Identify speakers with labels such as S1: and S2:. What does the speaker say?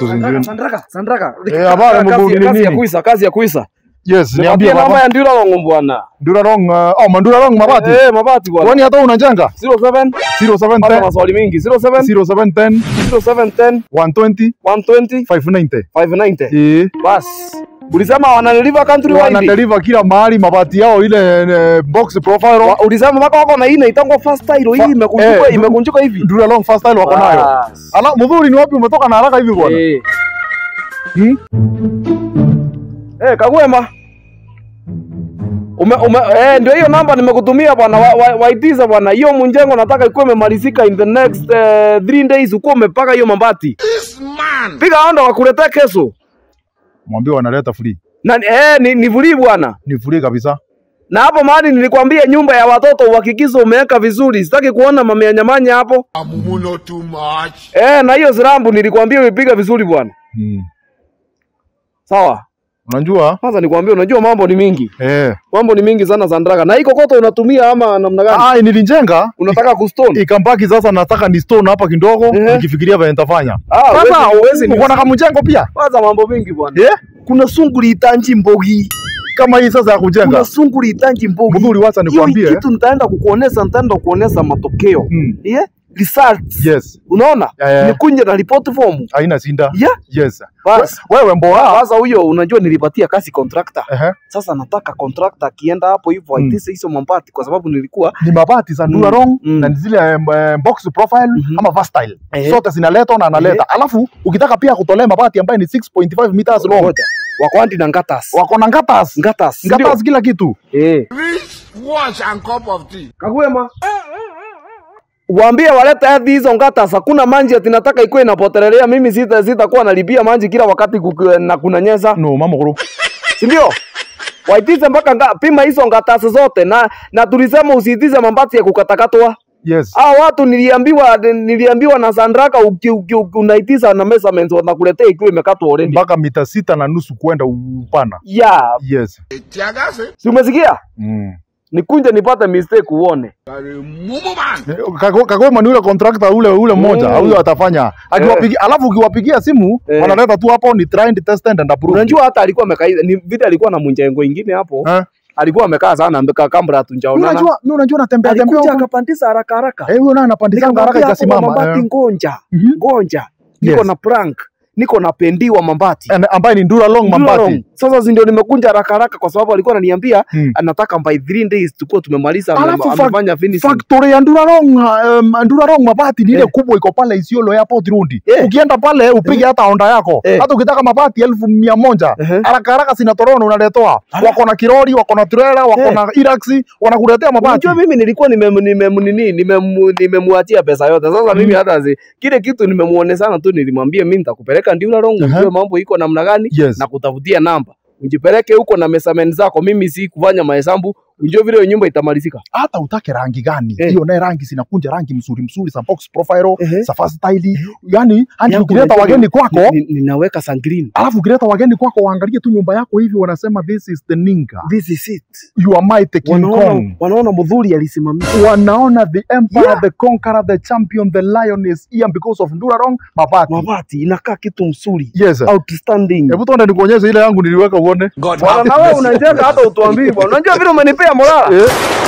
S1: tusinjue.
S2: Sandraka, Sandraka.
S1: Eh, habari,
S2: Kazi-
S1: mbugi ni
S2: kazi ya
S1: nini?
S2: kuisa, kazi ya kuisa.
S1: Yes,
S2: Nipatie
S1: niambie
S2: namba
S1: baba.
S2: ya Ndura Longo bwana.
S1: Ndura Rong, uh, oh, Mandura Rong mabati.
S2: Eh, mabati bwana.
S1: Kwani hata unajenga?
S2: 07 Pata
S1: 0710
S2: maswali mingi. 07
S1: 0710
S2: 0710
S1: 120
S2: 120
S1: 590.
S2: 590.
S1: Eh.
S2: Bas. Ulisema wanadeliver country wide.
S1: Wanadeliver kila mahali mabati yao ile eh, box profile.
S2: Wa- Ulisema mpaka wako na hii inaitangwa fast style hii
S1: Fa-
S2: imekunjuka
S1: eh,
S2: imekunjuka hivi.
S1: Ndura Rong first style wako nayo.
S2: Bas.
S1: Ala, mzuri ni wapi umetoka na haraka hivi bwana?
S2: Eh.
S1: Hmm?
S2: Eh, Kagwema. Ume, ume, eh, ndio hiyo namba nimekutumia bwana wa, wa, waitiza bwana. Hiyo mjengo nataka ikuwe imemalizika in the next uh, three days ukuwa umepaka hiyo mabati. Piga onda wakuletea kesho.
S1: Mwambie wanaleta free.
S2: Na eh, ni, ni vuli bwana.
S1: Ni free kabisa.
S2: Na hapo mahali nilikwambia nyumba ya watoto uhakikishe umeweka vizuri. Sitaki kuona mamenyamanya hapo.
S3: Amuno too much.
S2: Eh, na hiyo sirambu nilikwambia uipiga vizuri bwana.
S1: Hmm.
S2: Sawa.
S1: Unajua?
S2: Kwanza nikwambia unajua mambo ni mingi.
S1: Eh.
S2: Mambo ni mingi sana Sandraka. Na hii kokoto unatumia ama namna gani?
S1: Ah, nilijenga
S2: Unataka kustone?
S1: ikambaki sasa nataka ni stone hapa kidogo
S2: Ehe.
S1: nikifikiria vile nitafanya.
S2: Ah,
S1: Sasa
S2: huwezi- huwezi ni-
S1: uko na kamjengo pia?
S2: Kwanza mambo mingi bwana.
S1: Eh?
S2: Kuna sunguri itanji mbogi.
S1: Kama hii sasa ya kujenga.
S2: Kuna sunguri itanji mbogi.
S1: Mzuri wacha
S2: Hiyo
S1: nikwambie.
S2: kitu nitaenda kukuonesha, nitaenda kuonesha matokeo.
S1: Mm.
S2: Yeah? Results.
S1: Yes.
S2: Unaona?
S1: Yeah, yeah.
S2: Nikunje na report form.
S1: Haina shinda.
S2: Yeah?
S1: Yes.
S2: Bas.
S1: We- Wewe mboa.
S2: Sasa huyo unajua nilipatia kazi contractor.
S1: Ehe.
S2: Sasa nataka contractor akienda hapo hivyo
S1: Mm.
S2: aitise hizo mambati kwa sababu nilikuwa
S1: Ni mabati za Ndura
S2: Mm,
S1: Rong
S2: mm.
S1: na ni zile em, em, box profile
S2: Mhm.
S1: ama versatile.
S2: Ehe.
S1: Zote zinaletwa na analeta. Alafu ukitaka pia kutolea mabati ambayo ni 6.5 meters long.
S2: ngoja. Wakwandi na ngatas.
S1: Wako na ngatas.
S2: Ngatas.
S1: Ngatas kila kitu.
S2: Eh.
S3: Rich wash and cup of tea.
S2: Kagwema. Waambie walete hadi hizo ngatas, hakuna manji ati nataka ikuwe inapotelelea. Mimi sita sitakuwa nalipia manji kila wakati kukiwa na kunanyesha,
S1: No, mama kuru.
S2: si ndio? Waitize mpaka nga, pima hizo ngatas zote na na tulisema usiitize mambati ya kukatakatwa.
S1: Yes.
S2: Hao watu niliambiwa niliambiwa na Sandraka uki, uki, uki, unaitiza na measurements wanakuletea ikiwa imekatwa already.
S1: Mpaka mita sita na nusu kwenda upana.
S2: Ya,
S1: Yes.
S3: Tiagase.
S2: si umesikia?
S1: Mm.
S2: Nikunje nipate mistake uone.
S3: Kare mumu man.
S1: Kago- Kagoma ni ule contractor ule ule mmoja
S2: Mm.
S1: huyo atafanya akiwapigia, alafu ukiwapigia simu
S2: Eh.
S1: wanaleta tu hapo ni tried tested and approved.
S2: Unajua hata alikuwa amekaa ni vile alikuwa na munjengo ingine hapo.
S1: Eh?
S2: alikuwa amekaa sana amekaa kambra
S1: Mimi
S2: tunjaonana
S1: unajua mimi unajua natembea tembea
S2: alikuja
S1: huko.
S2: akapandisha haraka haraka
S1: Eh, huyo naye anapandisha haraka ikasimama.
S2: mambati
S1: Eh.
S2: ngonja
S1: Mhm.
S2: ngonja niko
S1: Yes.
S2: na prank niko na pendiwa mambati
S1: And- ambaye ni Ndura Long
S2: Ndura
S1: Mambati.
S2: Long. sasa si ndio nimekunja haraka haraka kwa sababu alikuwa ananiambia
S1: Hmm.
S2: anataka by 3 days tukuwa tumemaliza ame-
S1: Alafu fa-
S2: amefanya finishing
S1: Factory ya Ndura Long um, Ndura Long Mabati ni ile
S2: Eh.
S1: kubwa iko pale Isiolo Airport Rundi.
S2: Eh.
S1: Ukienda pale upige hata onda yako.
S2: Eh.
S1: Hata ukitaka mabati elfu mia moja
S2: Ehe.
S1: haraka haraka sinatorona unaletewa.
S2: Ala.
S1: Wako na kirori, wako na trailer, wako
S2: Eh.
S1: na iraxi, wanakuletea mabati.
S2: Unajua mimi nilikuwa nimem- nimem- nini, nimemu- nimemwachia pesa yote. Sasa mimi hata zi, kile kitu nimemuonesana tu, nilimwambia mimi nitakupeleka Ndula Rongo
S1: Aha.
S2: ujue mambo iko namna gani
S1: Yes.
S2: na kutafutia namba. Ujipeleke huko na measurement zako, mimi si kufanya mahesabu, ujue vile hiyo nyumba itamalizika.
S1: hata utake rangi gani
S2: Eh.
S1: hiyo naye rangi zinakunja rangi mzuri mzuri za box profile
S2: Ehe.
S1: za fast style yani hadi
S2: Yangu
S1: ukileta
S2: unajua
S1: wageni
S2: ni-
S1: kwako
S2: ni- ninaweka sun green.
S1: alafu ukileta wageni kwako waangalie tu nyumba yako hivi wanasema this is the ninga
S2: This is it.
S1: you are mighty king
S2: Wanaona,
S1: kong
S2: wanaona mudhuri alisimamia.
S1: wanaona the emperor
S2: Yeah.
S1: the conqueror the champion the lion is here because of Ndurarong mabati
S2: Mabati inakaa kitu mzuri.
S1: yes
S2: Outstanding.
S1: hebu tuende nikuonyeshe ile yangu niliweka uone
S2: Bwana, na wewe unajenga hata utuambii bwana. Unajua vile umenipea morala.
S1: eh